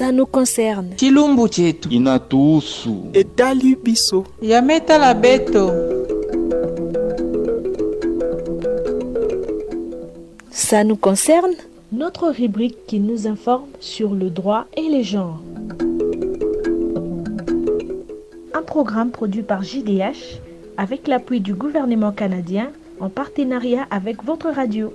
Ça nous concerne. chilumbu chetu inatuhusu. etali biso yametala beto Ça nous concerne. Notre rubrique qui nous informe sur le droit et les genres. Un programme produit par JDH avec l'appui du gouvernement canadien en partenariat avec votre radio.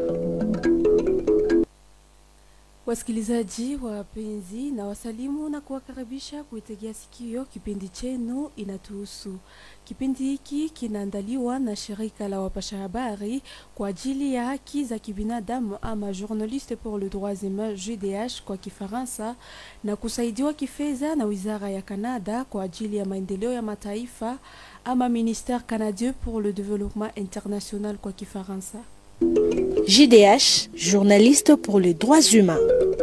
Wasikilizaji wapenzi, na wasalimu na kuwakaribisha kuitegea sikio kipindi chenu inatuhusu. Kipindi hiki kinaandaliwa na shirika la wapasha habari kwa ajili ya haki za kibinadamu ama Journaliste pour le droits humains JDH kwa Kifaransa, na kusaidiwa kifedha na wizara ya Kanada kwa ajili ya maendeleo ya mataifa ama Ministère canadien pour le développement international kwa Kifaransa. JDH, journaliste pour les droits humains.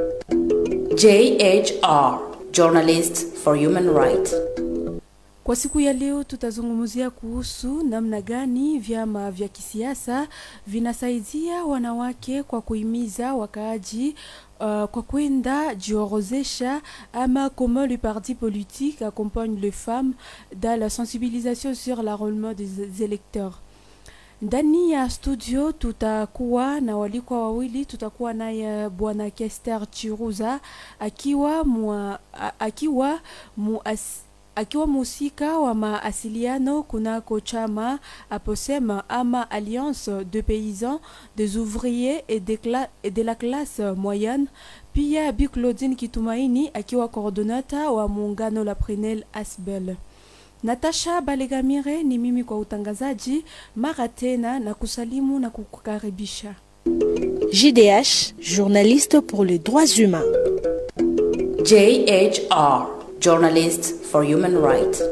JHR, Journalist for Human Rights. Kwa siku ya leo tutazungumzia kuhusu namna gani vyama vya kisiasa vinasaidia wanawake kwa kuhimiza wakaaji uh, kwa kwenda jiorozesha ama comment le parti politique accompagne les femmes dans la sensibilisation sur l'enrôlement des électeurs. Ndani ya studio tutakuwa na walikwa wawili. Tutakuwa naye bwana Kester Chiruza akiwa mwa, a- akiwa muas, akiwa mhusika wa maasiliano kunako chama aposema ama Alliance de paysans des ouvriers et de, cla et de la classe moyenne. Pia Bi Claudine Kitumaini akiwa coordonata wa muungano la Prenel Asbel. Natasha Balegamire ni mimi kwa utangazaji. Mara tena na kusalimu na kukukaribisha. JDH, journaliste pour les droits humains. JHR, Journalist for Human Rights.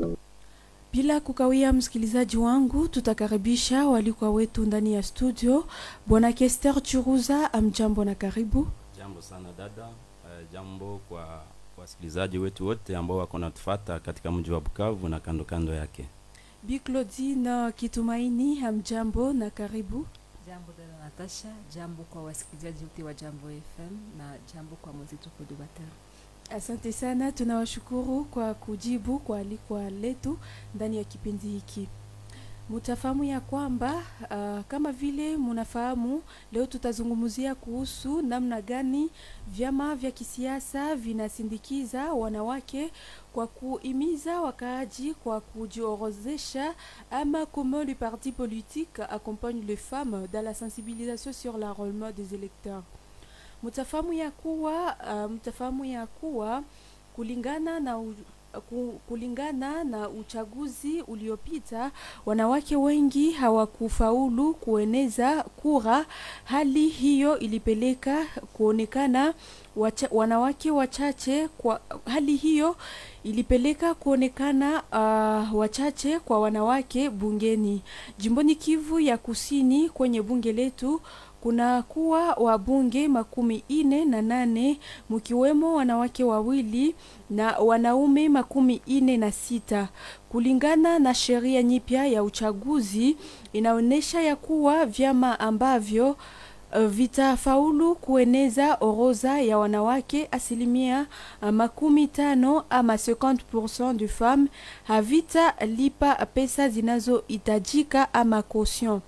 Bila kukawia, msikilizaji wangu, tutakaribisha walikuwa wetu ndani ya studio. Bwana Kester Churuza, amjambo na karibu. Jambo sana dada. Uh, jambo kwa wasikilizaji wetu wote ambao wako natufuata katika mji wa Bukavu na kando kando yake. Bi Claudine Kitumaini, amjambo na karibu. Jambo dada Natasha, jambo kwa wasikilizaji wote wa Jambo FM na jambo kwa mwenzetu Kodobatar. Asante sana, tunawashukuru kwa kujibu kwa alikwa letu ndani ya kipindi hiki. Mutafahamu ya kwamba uh, kama vile munafahamu, leo tutazungumzia kuhusu namna gani vyama vya kisiasa vinasindikiza wanawake kwa kuhimiza wakaaji kwa kujiorozesha ama comment le parti politique accompagne les femmes dans la sensibilisation sur l'enrôlement des électeurs mtafahamu ya kuwa uh, mtafahamu ya kuwa kulingana na u, ku, kulingana na uchaguzi uliopita wanawake wengi hawakufaulu kueneza kura. Hali hiyo ilipeleka kuonekana wacha, wanawake wachache kwa hali hiyo ilipeleka kuonekana uh, wachache kwa wanawake bungeni jimboni Kivu ya Kusini. Kwenye bunge letu kuna kuwa wabunge makumi ine na nane mkiwemo wanawake wawili na wanaume makumi ine na sita kulingana na sheria nyipya ya uchaguzi inaonyesha ya kuwa vyama ambavyo uh, vitafaulu kueneza orodha ya wanawake asilimia uh, makumi tano ama 50% de femmes havitalipa pesa zinazohitajika ama caution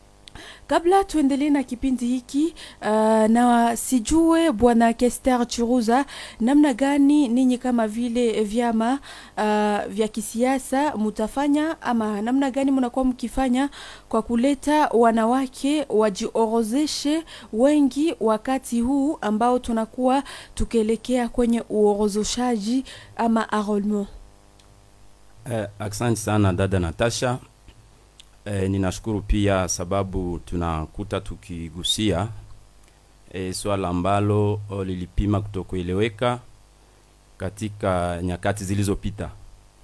kabla tuendelee na kipindi hiki uh, na sijue bwana Kester Churuza, namna gani ninyi kama vile vyama uh, vya kisiasa mutafanya ama namna gani mnakuwa mkifanya kwa kuleta wanawake wajiorozeshe wengi wakati huu ambao tunakuwa tukielekea kwenye uorozeshaji ama enrollment? Eh, asante sana dada Natasha. Eh, ninashukuru pia sababu tunakuta tukigusia eh, swala ambalo oh, lilipima kutokueleweka katika nyakati zilizopita.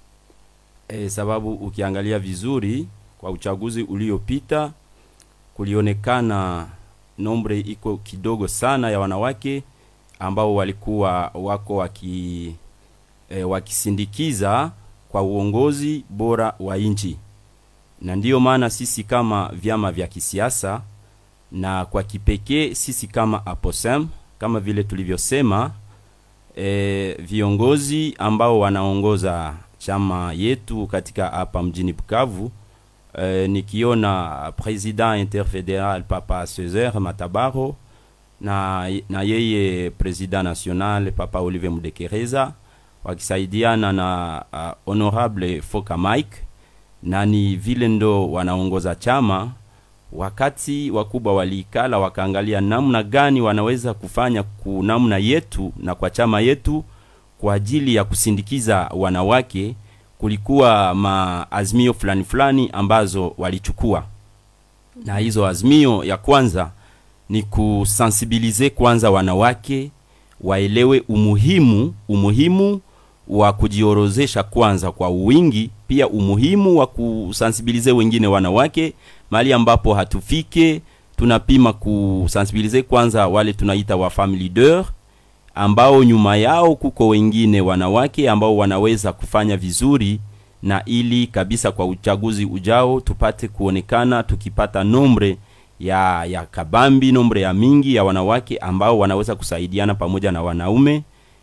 Eh, sababu ukiangalia vizuri kwa uchaguzi uliopita kulionekana nombre iko kidogo sana ya wanawake ambao walikuwa wako waki eh, wakisindikiza kwa uongozi bora wa nchi na ndiyo maana sisi kama vyama vya kisiasa na kwa kipekee sisi kama APOSEM kama vile tulivyosema e, viongozi ambao wanaongoza chama yetu katika hapa mjini Bukavu e, nikiona president interfederal Papa Cesar Matabaro na, na yeye president national Papa Olivier Mudekereza wakisaidiana na uh, honorable Foka Mike na ni vile ndo wanaongoza chama wakati wakubwa walikala wakaangalia namna gani wanaweza kufanya ku namna yetu na kwa chama yetu kwa ajili ya kusindikiza wanawake kulikuwa maazimio fulani fulani ambazo walichukua na hizo azimio ya kwanza ni kusensibilize kwanza wanawake waelewe umuhimu umuhimu wa kujiorozesha kwanza kwa wingi pia umuhimu wa kusensibilize wengine wanawake mahali ambapo hatufike tunapima kusensibilize kwanza wale tunaita wa family leader ambao nyuma yao kuko wengine wanawake ambao wanaweza kufanya vizuri na ili kabisa kwa uchaguzi ujao tupate kuonekana tukipata nombre ya ya kabambi nombre ya mingi ya wanawake ambao wanaweza kusaidiana pamoja na wanaume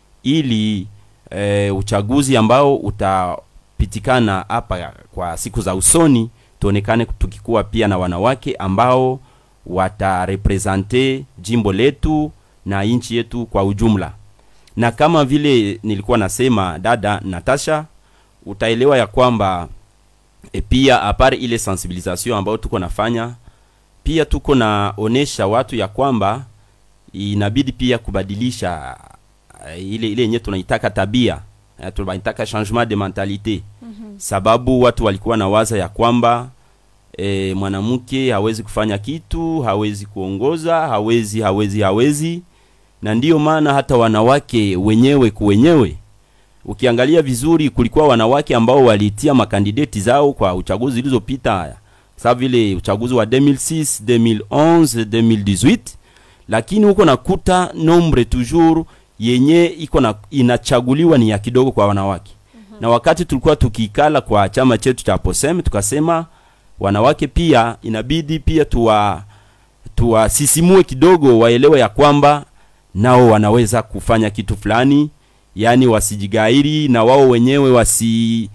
ili e, uchaguzi ambao utapitikana hapa kwa siku za usoni tuonekane tukikuwa pia na wanawake ambao watarepresente jimbo letu na nchi yetu kwa ujumla na kama vile nilikuwa nasema dada Natasha utaelewa ya kwamba e pia apart ile sensibilisation ambayo tuko nafanya pia tuko naonesha watu ya kwamba inabidi pia kubadilisha uh, ile ile yenye tunaitaka tabia uh, tunaitaka changement de mentalite mm-hmm. sababu watu walikuwa na waza ya kwamba e, mwanamke hawezi kufanya kitu hawezi kuongoza hawezi hawezi hawezi na ndiyo maana hata wanawake wenyewe kuwenyewe ukiangalia vizuri kulikuwa wanawake ambao walitia makandideti zao kwa uchaguzi zilizopita sa vile uchaguzi wa 2006 2011 2018 lakini huko nakuta nombre toujours yenye iko na inachaguliwa ni ya kidogo kwa wanawake mm-hmm. na wakati tulikuwa tukikala kwa chama chetu cha posem tukasema wanawake pia inabidi pia tuwa tuwasisimue kidogo waelewe ya kwamba nao wanaweza kufanya kitu fulani yani wasijigairi na wao wenyewe wasi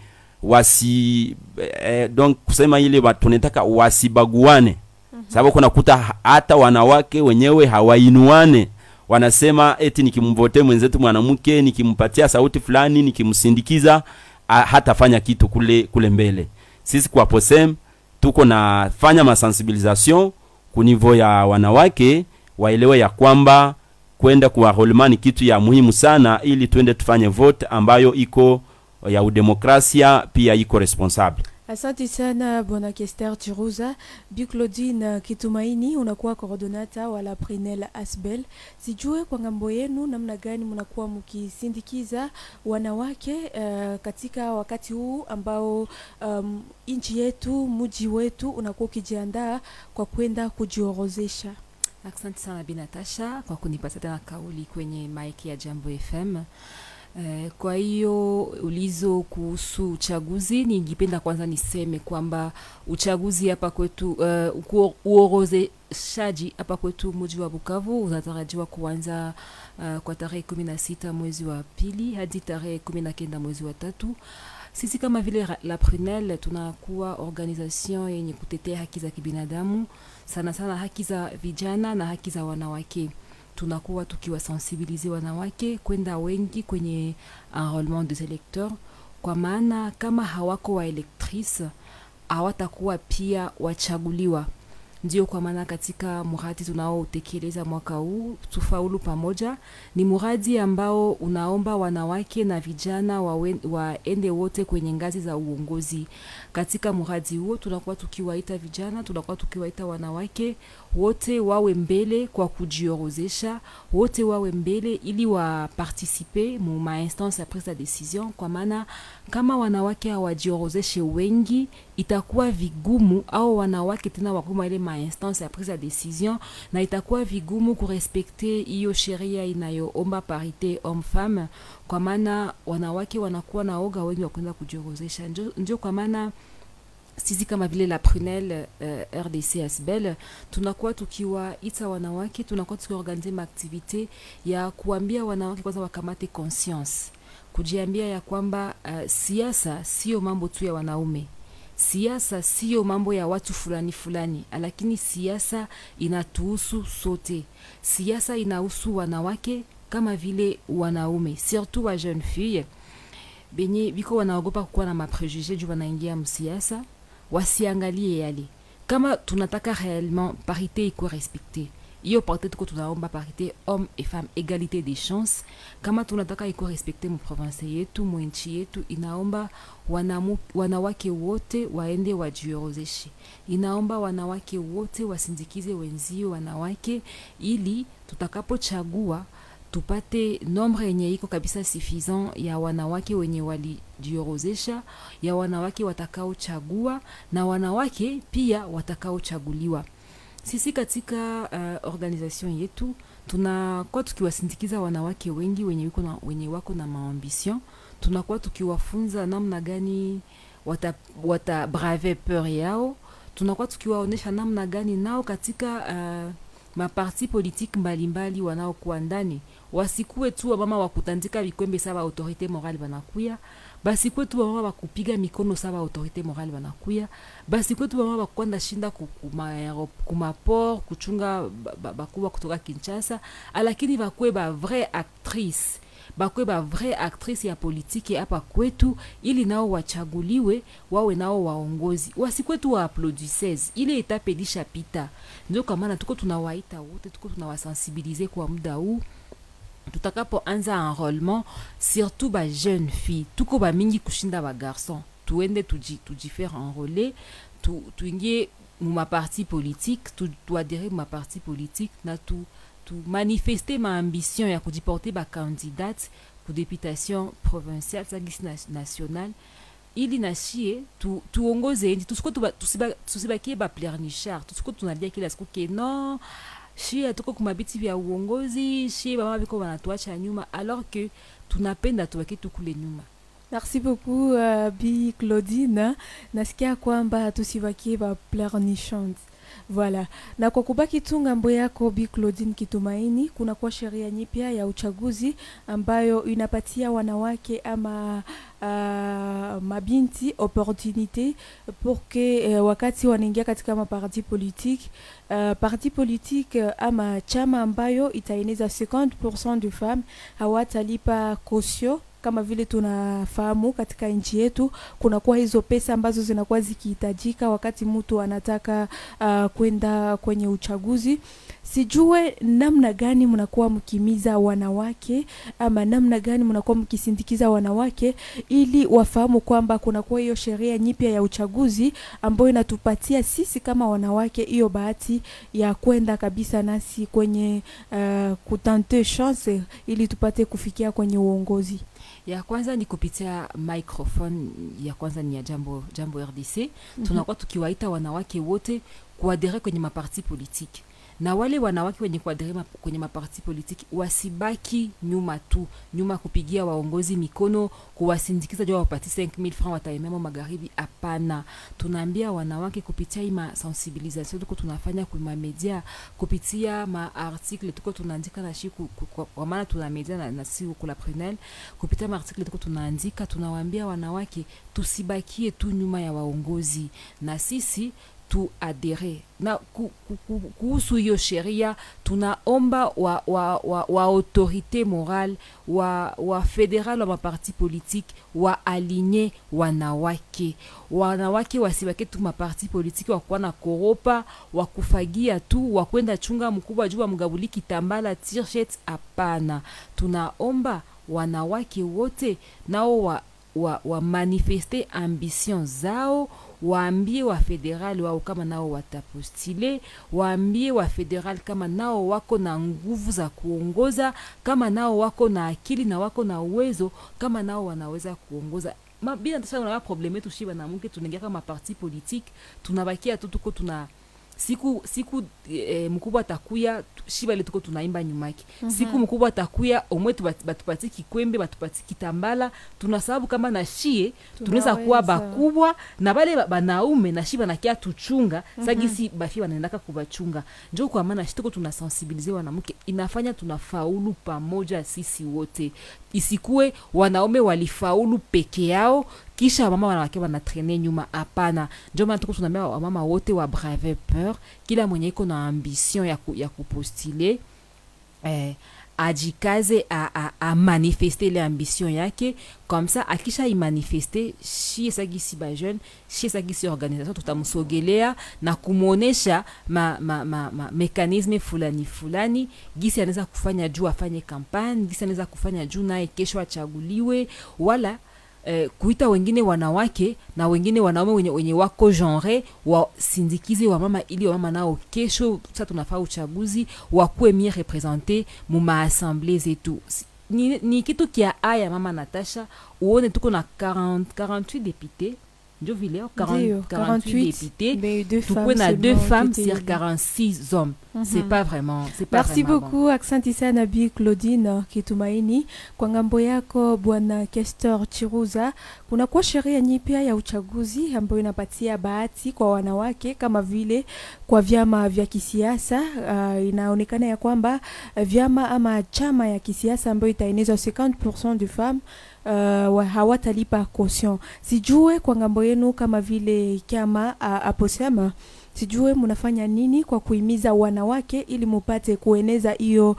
wasi eh, donc kusema ile tunataka wasibaguane mm-hmm. sababu kunakuta hata wanawake wenyewe hawainuane wanasema eti nikimvote mwenzetu mwanamke nikimpatia sauti fulani nikimsindikiza hatafanya kitu kule kule mbele sisi kwa posem tuko nafanya masensibilisation kunivo ya wanawake waelewe ya kwamba kwenda kuwarolement ni kitu ya muhimu sana ili twende tufanye vote ambayo iko ya udemokrasia pia iko responsable Asante sana bwana Kester Chiruza. Bi Claudine Kitumaini, unakuwa coordonata wala Prinel Asbel. Sijue kwa ngambo yenu namna gani mnakuwa mkisindikiza wanawake uh, katika wakati huu ambao um, nchi yetu mji wetu unakuwa ukijiandaa kwa kwenda kujiorozesha. Asante sana Bi Natasha kwa kunipatia tena kauli kwenye maiki ya Jambo FM. Eh, kwa hiyo ulizo kuhusu uchaguzi, ningependa kwanza niseme kwamba uchaguzi hapa kwetu uh, uorozeshaji hapa kwetu mji wa Bukavu unatarajiwa kuanza uh, kwa tarehe kumi na sita mwezi wa pili hadi tarehe kumi na kenda mwezi wa tatu. Sisi kama vile la Prunelle tunakuwa organisation yenye kutetea haki za kibinadamu, sana sana haki za vijana na haki za wanawake tunakuwa tukiwasensibilize wanawake kwenda wengi kwenye enrolement des electeurs, kwa maana kama hawako wa electrice hawatakuwa pia wachaguliwa. Ndio kwa maana katika mradi tunaotekeleza mwaka huu tufaulu pamoja, ni mradi ambao unaomba wanawake na vijana waende wote kwenye ngazi za uongozi. Katika mradi huo tunakuwa tukiwaita vijana, tunakuwa tukiwaita wanawake wote wawe mbele kwa kujiorozesha, wote wawe mbele ili wapartisipe mu ma instance ya prise ya decision, kwa maana kama wanawake hawajiorozeshe wengi, itakuwa vigumu au wanawake tena wakuma ile ma instance ya prise ya decision, na itakuwa vigumu kurespekte hiyo sheria inayoomba parite homme femme, kwa maana wanawake wanakuwa na oga wengi wa kwenda kujiorozesha. Ndio kwa maana sisi kama vile la prunel uh, rdc asbel tunakuwa tukiwaita wanawake tunakuwa tukiorganize maaktivite ya kuambia wanawake kwanza wakamate conscience kujiambia ya kwamba uh, siasa sio mambo tu ya wanaume siasa sio mambo ya watu fulani fulani lakini siasa inatuhusu sote siasa inahusu wanawake kama vile wanaume surtout wa jeune fille benye biko wanaogopa kukuwa na maprejuge juu wanaingia msiasa wasiangalie yale kama tunataka réellement parité ikuwe respecte hiyo parité tuko tunaomba parité homme et femme égalité des chances kama tunataka ikuwe respecte muprovince yetu mwenchi yetu inaomba wanamu, wanawake wote waende wajiorozeshe inaomba wanawake wote wasindikize wenzio wanawake ili tutakapochagua tupate nombre yenye iko kabisa suffisant ya wanawake wenye walijiorozesha ya wanawake watakaochagua na wanawake pia watakaochaguliwa sisi katika uh, organisation yetu tunakuwa tukiwasindikiza wanawake wengi wenye, wiko na, wenye wako na maambition tunakuwa tukiwafunza namna gani wata, wata brave peur yao tunakuwa tukiwaonyesha namna gani nao katika uh, maparti politike mbalimbali wanaokuwa ndani wasikuwe tu wamama wakutandika vikwembe sawa autorité morale wanakuya basikuwe tu wamama wakupiga mikono sawa autorité morale wanakuya basikuwe tu wamama wakwanda shinda kumaport kuchunga bakubwa kutoka kinshasa lakini bakuwe ba vrai actrice bakwe ba vrai actrice ya politiki hapa kwetu ili nao wachaguliwe wawe nao waongozi wasikwe tu waaplodises ile etape ilishapita ndio kwa maana tuko tunawaita wote tuko tunawasensibilize kwa muda huu tutakapoanza enrôlement surtout ba jeune fille tuko bamingi kushinda bagarçon tuende tuji, tujifaire enrôler tu, tuingie mumaparti politique tu, tuadere mumaparti politique na tu tumanifeste maambition ya kujiporte bacandidate ku députation provinciale sangisi nationale ili nashie tu, tuongoze endi tusiko tusibakie baplernichard tusiko tunalia kila siku ke non shie hatuko kumabiti vya uongozi shie bamama biko wanatuacha nyuma alors que tunapenda tuwake tukule nyuma merci beaucoup uh, bi claudine nasikia kwamba tusibakie baplernichant Voilà. Na kwa kubaki tu ngambo yako Bi Claudine Kitumaini, kuna kwa sheria nyipya ya uchaguzi ambayo inapatia wanawake ama uh, mabinti opportunité pour que uh, wakati wanaingia katika maparti politique uh, parti politique uh, ama chama ambayo itaeneza 50% de femmes hawatalipa kosio kama vile tunafahamu katika nchi yetu kunakuwa hizo pesa ambazo zinakuwa zikihitajika wakati mtu anataka uh, kwenda kwenye uchaguzi sijue namna gani mnakuwa mkimiza wanawake ama namna gani mnakuwa mkisindikiza wanawake ili wafahamu kwamba kunakuwa hiyo sheria nyipya ya uchaguzi ambayo inatupatia sisi kama wanawake hiyo bahati ya kwenda kabisa nasi kwenye uh, kutante chance ili tupate kufikia kwenye uongozi ya kwanza ni kupitia microphone ya kwanza ni ya jambo jambo rdc mm-hmm. tunakuwa tukiwaita wanawake wote kuadere kwenye maparti politiki na wale wanawake wenye kuadere ma, kwenye maparti politiki wasibaki nyuma tu nyuma kupigia waongozi mikono kuwasindikiza jua wapati 5000 francs wataememo magharibi hapana tunaambia wanawake kupitia hii masensibilisation tuko tunafanya kuma media kupitia maartikle tuko tunaandika na shi kwa maana tuna media na, na si kula prunel kupitia maartikle tuko tunaandika tunawaambia wanawake tusibakie tu nyuma ya waongozi na sisi tuadere na kuhusu hiyo sheria tunaomba wa, wa, wa, wa autorité morale wa, wa federal wa maparti politique wa alinye wanawake wanawake wasibake tu maparti politiki wakuwa na koropa wakufagia tu wakwenda chunga mkubwa juu wamgabuli kitambala tirshet hapana tunaomba wanawake wote nao wa, wa, wa manifeste ambition zao waambie wa federal wao kama nao watapostile waambie wa federal kama nao wako na nguvu za kuongoza kama nao wako na akili na wako na uwezo kama nao wanaweza kuongoza bila tasha unawa probleme yetu shi banamuke tunaingia kama parti politique tunabakia tu tuko tuna siku siku e, mkubwa atakuya tu- shiba ile tuko tunaimba nyumake mm-hmm. siku mkubwa atakuya omwe tubat- batupatie kikwembe batupatie kitambala tuna sababu kama na shie tunaweza kuwa Tunaweza. bakubwa na bale ba- banaume na shiba nakia tuchunga mm-hmm. sagisi bafi wanaendaka kubachunga njo kwa maana shi tuko tunasensibilize wanamke inafanya tunafaulu pamoja sisi wote isikuwe wanaume walifaulu peke yao kisha wamama wanawake wanatrene nyuma hapana njo maana tuko tunaambia wamama wote wa brave peur kila mwenye iko na ambition ya, ku, ya kupostule eh, ajikaze a, a, a manifeste ile ambition yake comme ça akisha imanifeste shie sagisi bajeune shie sagisi organisation tutamsogelea na kumwonesha ma, ma, ma, ma, mekanisme fulani fulani gisi anaweza kufanya juu afanye kampani gisi anaweza kufanya juu naye kesho achaguliwe wala eh, kuita wengine wanawake na wengine wanaume wenye, wenye wako genre wasindikize wamama ili wamama nao kesho sa tunafaa uchaguzi wakuwe mie represente mu maassemble zetu Si- ni, ni kitu kia aya mama natasha uone tuko na 40, 48 député njo vile oh, 40, Ndio, 48 députés mais deux tukuwe femmes na deux seulement femmes qui étaient sur élues. 46 hommes c'est Mhm. pas vraiment c'est pas merci vraiment beaucoup aksanti sana bi claudine kitumaini kwa ngambo yako bwana kestor chiruza kunakuwa sheria nyipya ya uchaguzi ambayo inapatia bahati kwa wanawake kama vile kwa vyama vya kisiasa uh, inaonekana ya kwamba uh, vyama ama chama ya kisiasa ambayo itaenezwa 50 de femmes uh, wa- hawatalipa caution sijue kwa ngambo yenu kama vile chama uh, aposema sijue mnafanya nini kwa kuhimiza wanawake ili mupate kueneza hiyo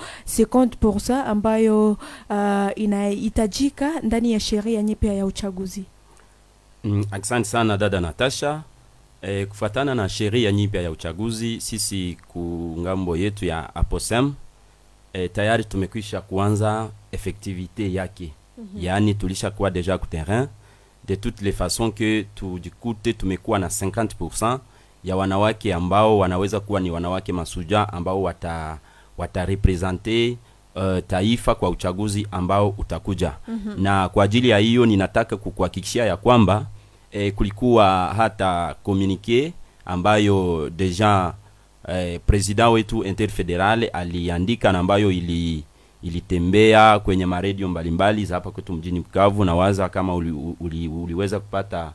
50% ambayo uh, inahitajika ndani ya sheria nyipya ya uchaguzi Mm, asante sana dada Natasha. E, kufuatana na sheria nyipya ya uchaguzi, sisi ku ngambo yetu ya Aposem e, tayari tumekwisha kuanza effectivité yake mm-hmm. Yaani tulishakuwa deja ku terrain de toutes les façons que tujikute tumekuwa na 50% ya wanawake ambao wanaweza kuwa ni wanawake masuja ambao wata watarepresente uh, taifa kwa uchaguzi ambao utakuja mm-hmm. na kwa ajili ya hiyo ninataka kukuhakikishia ya kwamba eh, kulikuwa hata communique ambayo deja eh, president wetu interfederal aliandika na ambayo ili ilitembea kwenye maredio mbalimbali za hapa kwetu mjini Bukavu na waza kama uli, uli, uliweza kupata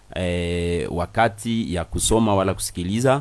eh, wakati ya kusoma wala kusikiliza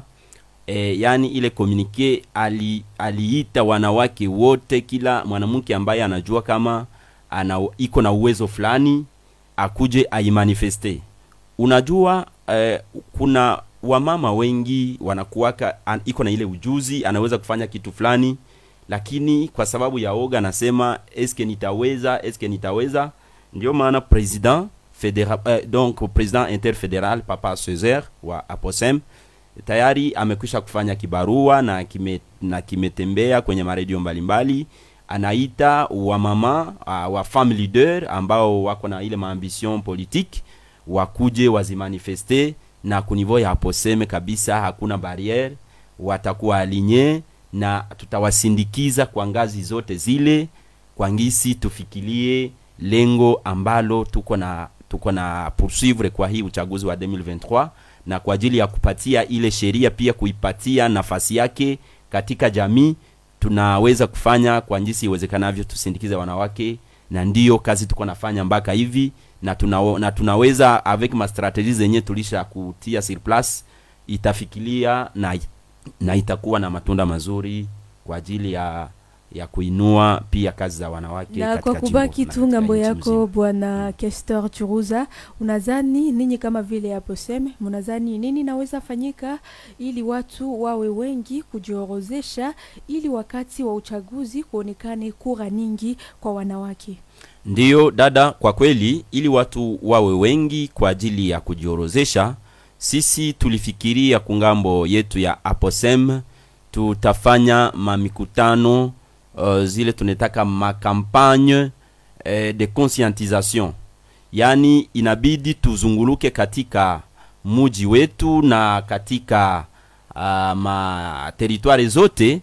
e, yani ile communique ali, aliita wanawake wote, kila mwanamke ambaye anajua kama ana iko na uwezo fulani akuje aimanifeste. Unajua eh, kuna wamama wengi wanakuwaka an, iko na ile ujuzi, anaweza kufanya kitu fulani, lakini kwa sababu ya oga anasema eske nitaweza, eske nitaweza. Ndio maana president federal eh, donc president interfederal Papa Césaire wa Aposem tayari amekwisha kufanya kibarua na kime, na kimetembea kwenye maredio mbalimbali anaita wamama uh, wa femme leader ambao wako na ile maambition politique wakuje wazimanifeste na kunivou ya aposeme kabisa hakuna barriere watakuwa alinye na tutawasindikiza kwa ngazi zote zile kwa ngisi tufikilie lengo ambalo tuko na tuko na poursuivre kwa hii uchaguzi wa 2023 na kwa ajili ya kupatia ile sheria pia kuipatia nafasi yake katika jamii tunaweza kufanya kwa jinsi iwezekanavyo tusindikize wanawake na ndiyo kazi tuko nafanya mpaka hivi na, tuna, na tunaweza avec ma strategie zenye tulisha kutia sur place itafikilia na, na itakuwa na matunda mazuri kwa ajili ya ya kuinua pia kazi za wanawake na katika kwa kubaki jimbo na tu katika ngambo nchi yako mzima. bwana Kester Churuza, unadhani ninyi kama vile hapo seme, mnadhani nini naweza fanyika ili watu wawe wengi kujiorozesha, ili wakati wa uchaguzi kuonekane kura nyingi kwa wanawake? Ndiyo dada, kwa kweli, ili watu wawe wengi kwa ajili ya kujiorozesha, sisi tulifikiria kungambo yetu ya Aposem tutafanya mamikutano uh, zile tunataka makampagne eh, de conscientisation, yaani inabidi tuzunguluke katika muji wetu na katika uh, materitwari zote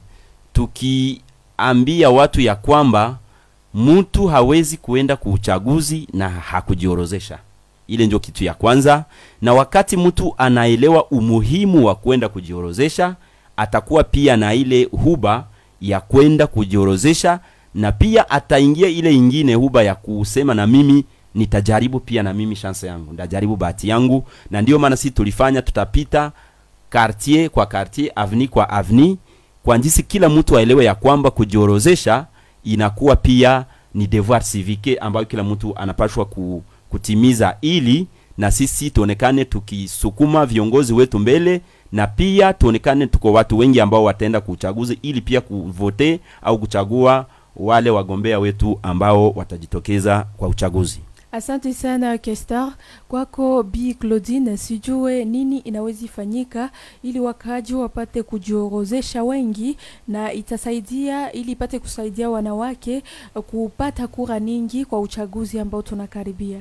tukiambia watu ya kwamba mtu hawezi kuenda kuuchaguzi na hakujiorozesha ile ndio kitu ya kwanza na wakati mtu anaelewa umuhimu wa kwenda kujiorozesha atakuwa pia na ile huba ya kwenda kujiorozesha na pia ataingia ile ingine huba ya kusema na mimi nitajaribu pia na mimi chance yangu ndajaribu bahati yangu na ndio maana sisi tulifanya tutapita quartier kwa quartier avni kwa avni kwa njisi kila mtu aelewe ya kwamba kujiorozesha inakuwa pia ni devoir civique ambayo kila mtu anapashwa ku, kutimiza ili na sisi tuonekane tukisukuma viongozi wetu mbele na pia tuonekane tuko watu wengi ambao wataenda kuuchaguzi ili pia kuvote au kuchagua wale wagombea wetu ambao watajitokeza kwa uchaguzi Asante sana Kestar. Kwako Bi Claudine, sijue nini inawezi fanyika ili wakaaji wapate kujiorozesha wengi na itasaidia ili ipate kusaidia wanawake uh, kupata kura nyingi kwa uchaguzi ambao tunakaribia.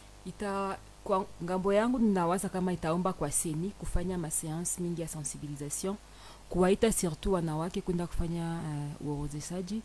ita kwa ngambo yangu ninawaza kama itaomba kwa seni kufanya maseanse mingi ya sensibilisation kuwaita surtout wanawake kwenda kufanya uh, uorozeshaji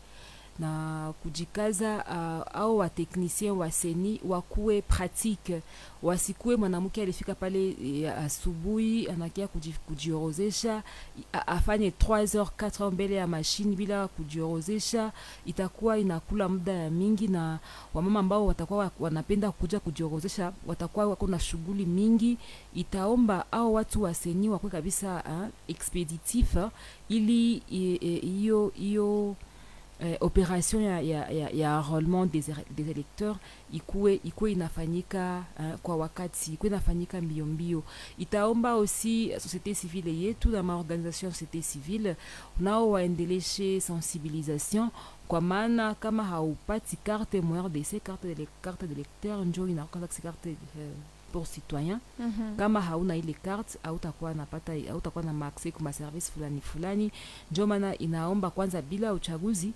na kujikaza uh, au wateknisien wa seni wakuwe pratique wasikuwe mwanamke alifika pale e, asubuhi anakia kuji- kujiorozesha a- afanye 3 heures 4 heures mbele ya mashine bila kujiorozesha itakuwa inakula muda ya mingi na wamama ambao watakuwa wa- wanapenda kuja kujiorozesha watakuwa wako na shughuli mingi itaomba au watu wa seni wakuwe kabisa uh, expeditif uh, ili i- i- hiyo hiyo eh, operation ya, ya, ya, ya enrôlement des, ere- des électeurs ikuwe, ikuwe inafanyika uh, kwa wakati ikuwe inafanyika mbio mbio itaomba aussi société civile yetu na maorganisation ya société civile nao waendeleshe sensibilisation kwa maana kama haupati carte MRDC carte de, carte de lecteur njo inakuwa carte uh, pour citoyen kama hauna ile carte hautakuwa napata hautakuwa na maaccès kwa service fulani fulani ndio maana inaomba kwanza bila uchaguzi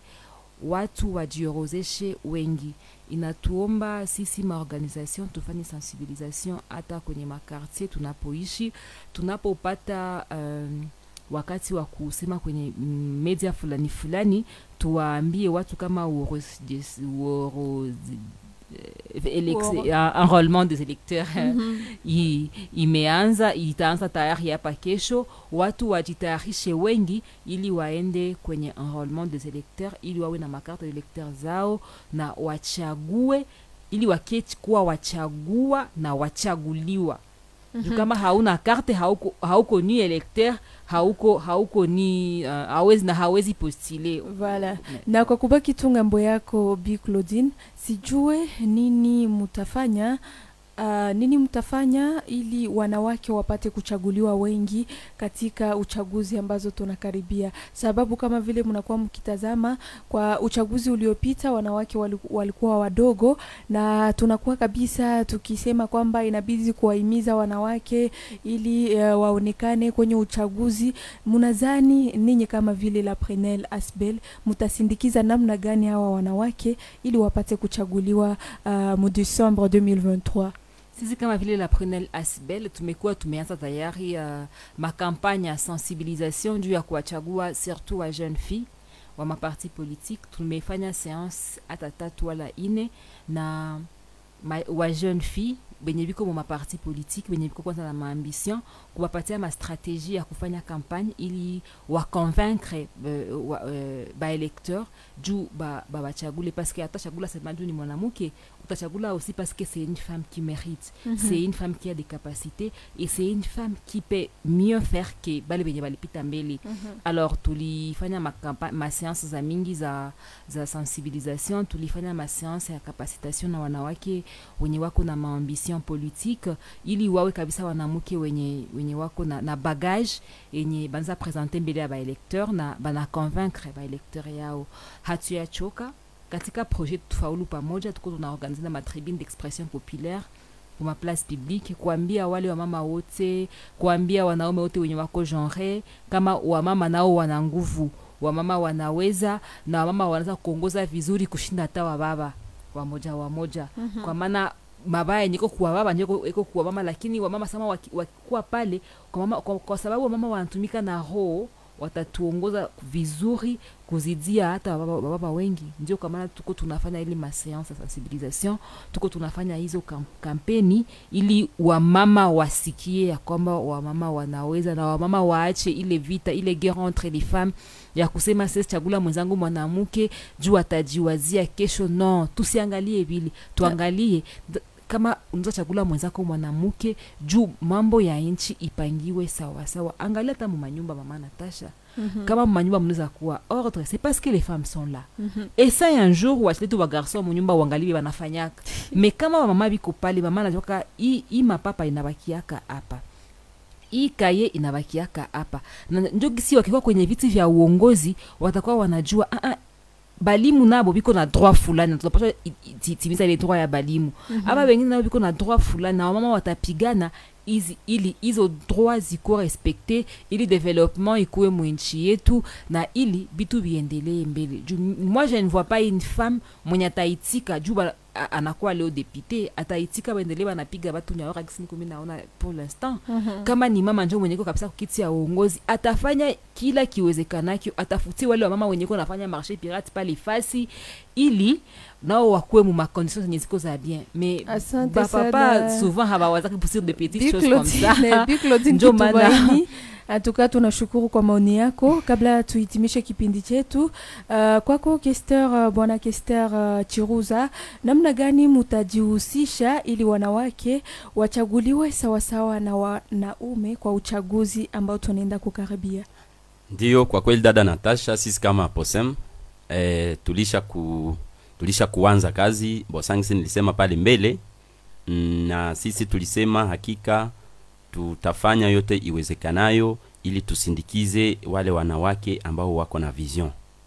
watu wajiorozeshe wengi inatuomba sisi maorganisation tufanye sensibilisation hata kwenye makartier tunapoishi tunapopata um, wakati wa kusema kwenye mm, media fulani fulani tuwaambie watu kama uoroz- uoroz- eh, elex- Uoro- uh, enrôlement des électeurs i, imeanza itaanza tayari hapa kesho watu wajitayarishe wengi ili waende kwenye enrôlement des électeurs ili wawe na makarte de lecteur zao na wachague ili waketi kuwa wachagua na wachaguliwa mm-hmm. kama hauna karte hauko, hauko ni electeur hauko hauko ni uh, hawezi na hawezi postule Voilà. Na kwa kubaki tu ngambo yako Bi Claudine, sijue nini mutafanya Uh, nini mtafanya ili wanawake wapate kuchaguliwa wengi katika uchaguzi ambazo tunakaribia? Sababu kama vile mnakuwa mkitazama kwa uchaguzi uliopita wanawake waliku- walikuwa wadogo, na tunakuwa kabisa tukisema kwamba inabidi kuwahimiza wanawake ili uh, waonekane kwenye uchaguzi. Mnadhani ninyi kama vile la Prenel Asbel mtasindikiza namna gani hawa wanawake ili wapate kuchaguliwa uh, mu Decembre 2023? sisi kama vile la Prunelle Asbel tumekuwa tumeanza tayari uh, makampanya ya sensibilisation juu ya kuwachagua surtout wa jeune fille wa maparti politique. Tumefanya seance hata tatu wala ine na ma, wa jeune fille benye biko mu maparti politique benye biko kwanza na maambition kuwapatia mastratégie ya kufanya campagne ili waconvaincre uh, wa, uh, baélecteur juu ba- babachagule parce que hata chagula sema juu ni mwanamke utachagula aussi parce que c'est une femme qui mérite c'est une femme qui a des capacités et c'est une femme qui peut mieux faire que bale benye balipita mbele alors tulifanya makampa- maseance za mingi za, za sensibilisation tulifanya maseance ya capacitation na wanawake wenye wako na maambition politique ili wawe kabisa wanamke wenye, wenye wako na, na bagage yenye banza presente mbele ya baelecteur na bana convaincre baelecteur yao hatuyachoka katika projet tufaulu pamoja tuko tunaorganize na matribune d'expression populaire kwa maplace publique kuambia wale wamama wote kuambia wanaume wote wenye wako genre kama wamama nao wana nguvu wamama wanaweza na wamama wanaweza kuongoza vizuri kushinda hata wababa wamoja wamoja mm-hmm. kwa maana mabaya niko kuwa baba niko iko kuwa mama lakini wamama sama waki- wakikuwa pale kwa, mama, kwa, kwa sababu wamama wanatumika na roho watatuongoza vizuri kuzidia hata wababa, wababa wengi ndio kwa maana tuko tunafanya ile maseance ya sensibilisation tuko tunafanya hizo kam, kampeni ili wamama wasikie ya kwamba wamama wanaweza na wamama waache ile vita ile guerre entre les femmes ya kusema sisi chagula mwenzangu mwanamke juu atajiwazia kesho no tusiangalie vile tuangalie d- kama unaweza chagula mwenzako mwanamke juu mambo ya nchi ipangiwe sawasawa angalia hata mumanyumba mama natasha Mhm. kama mumanyumba mnaweza kuwa ordre c'est parce que les femmes sont là Mhm. esa un jour wachile tu bagarson munyumba uangalie banafanyaka me kama bamama biko pale mama najoka hii hii mapapa inabakiaka hapa hii kaye inabakiaka hapa na njo gisi wakikuwa kwenye viti vya uongozi watakuwa wanajua ah, ah, balimu nabo biko na droit fulani tunapasha i- i- ti- timiza ile droit ya balimu aba wengine nabo biko na droit fulani na wamama watapigana izi, ili hizo droit zikuwa respekte ili development ikuwe mwinchi yetu na ili bitu viendelee mbele juu m- moi je ne vois pas une femme mwenye ataitika juu ba- a- anakuwa leo depute ataitika baendelee banapiga batu nyaora kisini kumi naona pour l'instant Mhm. kama ni mama njo mwenyeko kabisa kukiti ya uongozi atafanya kila kiwezekanakyo atafutie wale wamama wenyeko nafanya marché pirate pale fasi ili nao wakuwe mu macondition zenye ziko za bien mais Asante bapapa sana. souvent hawawazaki pour de petites Bi choses comme Claudine, ça Bi Claudine Ndio maana- Kitumaini, hatuka tunashukuru kwa maoni yako. Kabla tuhitimishe kipindi chetu, uh, kwako Kester, uh, bwana Kester uh, Chiruza, namna gani mutajihusisha ili wanawake wachaguliwe sawasawa na wanaume kwa uchaguzi ambao tunaenda kukaribia? Ndiyo, kwa kweli dada Natasha, sisi kama posem eh, tulisha ku tulisha kuanza kazi bosangisi, nilisema pale mbele mm, na sisi tulisema hakika tutafanya yote iwezekanayo ili tusindikize wale wanawake ambao wako na vision,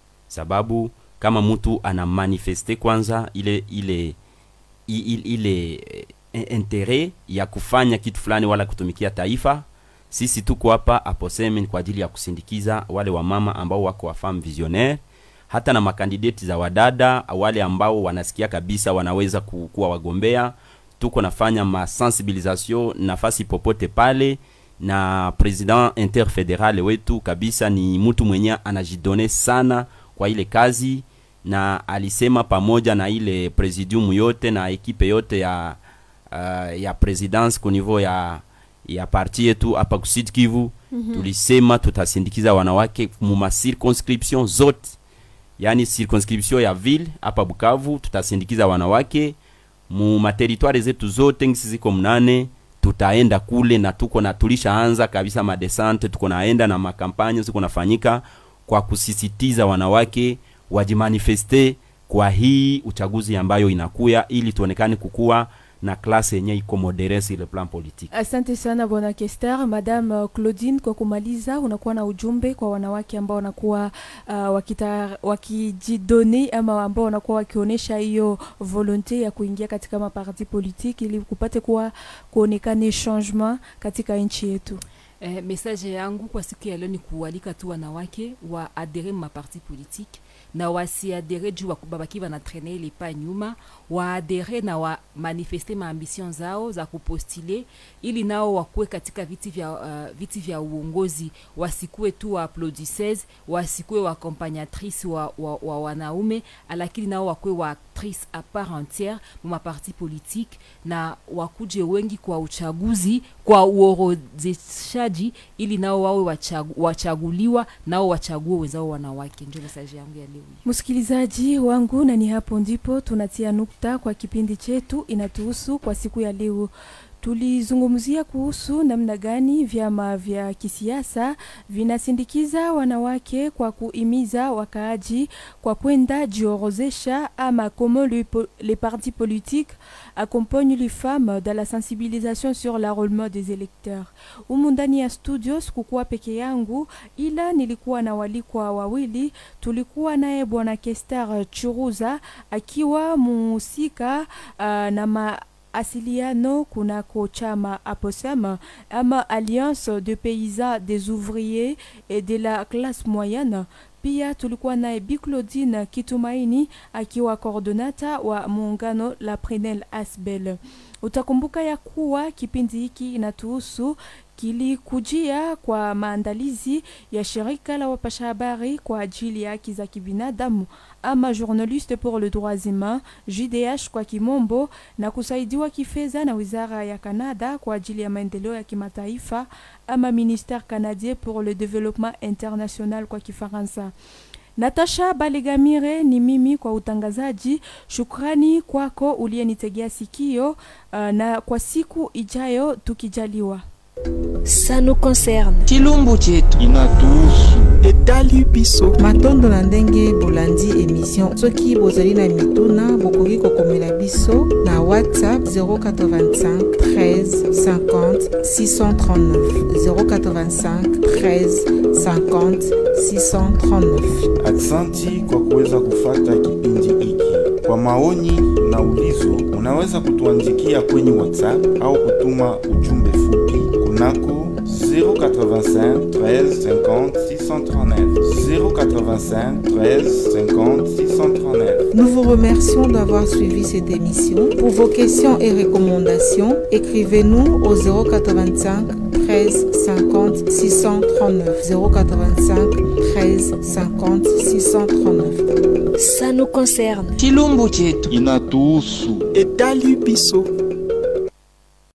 sababu kama mtu ana manifeste kwanza ile ile i- i- ile eh, intere ya kufanya kitu fulani wala kutumikia taifa sisi tuko hapa aposemi kwa ajili ya kusindikiza wale wamama ambao wako wafam visionnaire hata na makandideti za wadada wale ambao wanasikia kabisa wanaweza ku- kuwa wagombea tuko nafanya masensibilisation nafasi popote pale na president interfederal wetu kabisa ni mtu mwenye anajidone sana kwa ile kazi na alisema pamoja na ile presidium yote na ekipe yote ya uh, ya presidence ku niveau ya ya parti yetu hapa kusud Kivu mm-hmm. tulisema tutasindikiza wanawake mu ma circonscription zote yani circonscription ya ville hapa Bukavu tutasindikiza wanawake mu materitware zetu zote ngisi ziko mnane tutaenda kule na tuko na tulishaanza kabisa madesante tuko naenda na makampanya ziko nafanyika kwa kusisitiza wanawake wajimanifeste kwa hii uchaguzi ambayo inakuya ili tuonekane kukuwa na klase yenye iko modere sur le plan politique Asante sana bwana Kester. Madame uh, Claudine, kwa kumaliza, unakuwa na ujumbe kwa wanawake ambao wanakuwa uh, wakita, wakijidoni ama ambao wanakuwa wakionyesha hiyo volonte ya kuingia katika maparti politique ili kupate kuwa kuonekane changement katika nchi yetu. Eh, message yangu kwa siku ya leo ni kualika tu wanawake wa adere ma parti politique na wasiadere juu waku- babaki wanatraine ile pa nyuma waadere na wa manifeste maambition zao za kupostile ili nao wakuwe katika viti vya, uh, viti vya uongozi wasikuwe tu wa applaudisseuse wasikuwe wa accompagnatrice wa, wa, wa wanaume lakini nao wakuwe wa actrice à part entière mu maparti politique na wakuje wengi kwa uchaguzi kwa uorodheshaji ili nao wawe wachagu, wachaguliwa nao wachague wenzao wanawake ndio mesaje yangu ya leo hii. Msikilizaji wangu, na ni hapo ndipo tunatia nukta kwa kipindi chetu inatuhusu kwa siku ya leo. Tulizungumzia kuhusu namna gani vyama vya kisiasa vinasindikiza wanawake kwa kuimiza wakaaji kwa kwenda jiorozesha ama comment le, po- les partis politiques accompagnent les femmes dans la sensibilisation sur l'enrôlement des électeurs. Humu ndani ya studio sikukuwa peke yangu, ila nilikuwa na walikwa wawili. Tulikuwa naye bwana Kester Churuza akiwa muhusika uh, na ma asiliano kunako chama APOSEM ama Alliance de paysans des ouvriers et de la classe moyenne. Pia tulikuwa naye Bi Claudine Kitumaini akiwa coordonata wa muungano la Prenel Asbel. Utakumbuka ya kuwa kipindi hiki inatuhusu kilikujia kwa maandalizi ya shirika la wapasha habari kwa ajili ya haki za kibinadamu ama Journaliste pour le droits humains JDH kwa kimombo, na kusaidiwa kifedha na wizara ya Canada kwa ajili ya maendeleo ya kimataifa ama Ministère canadien pour le développement international kwa Kifaransa. Natasha Balegamire ni mimi kwa utangazaji. Shukrani kwako uliyenitegea sikio, uh, na kwa siku ijayo tukijaliwa. Ça nous concerne. chilumbu chetu inatuhusu etali biso matondo na ndenge bolandi emission soki bozali na mituna bokoki kokomela biso na whatsapp 085 13 50 639 085 13 50 639 aksanti kwa kuweza kufata kipindi hiki kwa maoni na ulizo unaweza kutuandikia kwenye whatsapp au kutuma ujumbe fupi kunako 085 13 50 639 085 13 50 639 Nous vous remercions d'avoir suivi cette émission. Pour vos questions et recommandations, écrivez-nous au 085 13 50 639 085 13 50 639. Ça nous concerne. chilumbu chetu inatuhusu etali biso